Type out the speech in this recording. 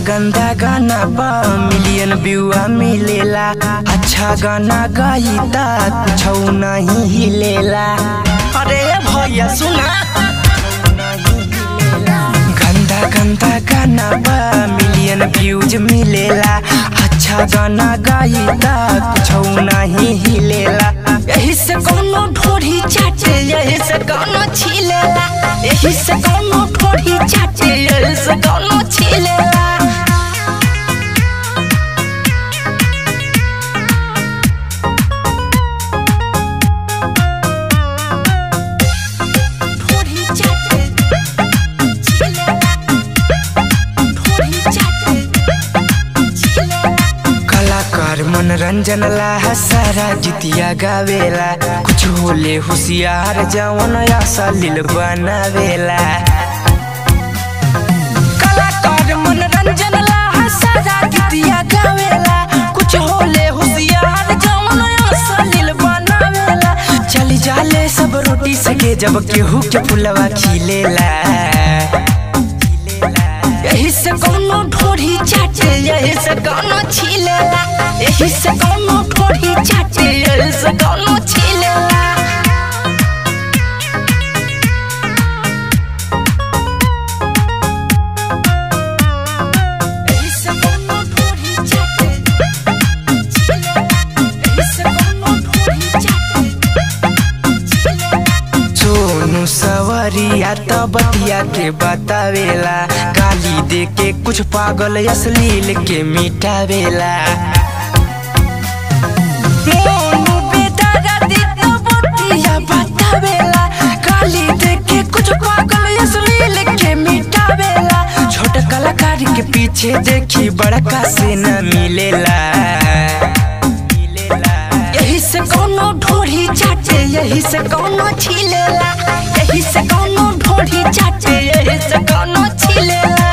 गंदा गाना बा मिलियन व्यूआ मिलेला अच्छा गाना गाईता कुछ नहीं हिलेला अरे भैया सुना गंदा गंदा गाना बा मिलियन व्यूज मिलेला अच्छा गाना गाईता कुछ नहीं हिलेला यही से कोनो ढोरी चाटे यही से कोनो छिलेला यही से कोनो ढोरी चाटे यही से कोनो छिलेला ढोरी चाटे छिलेला ढोरी चाटे छिलेला कलाकार मनोरंजन ला सारा गीतिया गावेला कुछ होले होशियार जवन असलिल बनावेला कलाकार मनोरंजन ला सारा गीतिया गावेला कुछ होले होशियार जवन असलिल बनावेला चली जाले सब रोटी सके जब केहू के फुलवा खिलेला यही से कोनो ढोरी चाटे यही से कोनो छिलेला यही से कोनो ढोरी चाटे यही से कोनो छिलेला यही से कोनो ढोरी चाटे छिलेला यही से कोनो ढोरी चाटे छिलेला सोनू सवरिया त बतिया के बतावेला गाली दे के कुछ पागल अश्लील के मिटावेला मोनू बेदर्दी त बतिया बतावेला गाली दे के कुछ पागल अश्लील के मिटावेला छोट कलाकार के पीछे देखी बड़का से न मिलेला यही से कोनो ढोरी चाटे यही से कोनो छिलेला यही से कोनो ढोरी चाटे यही से कोनो छिलेला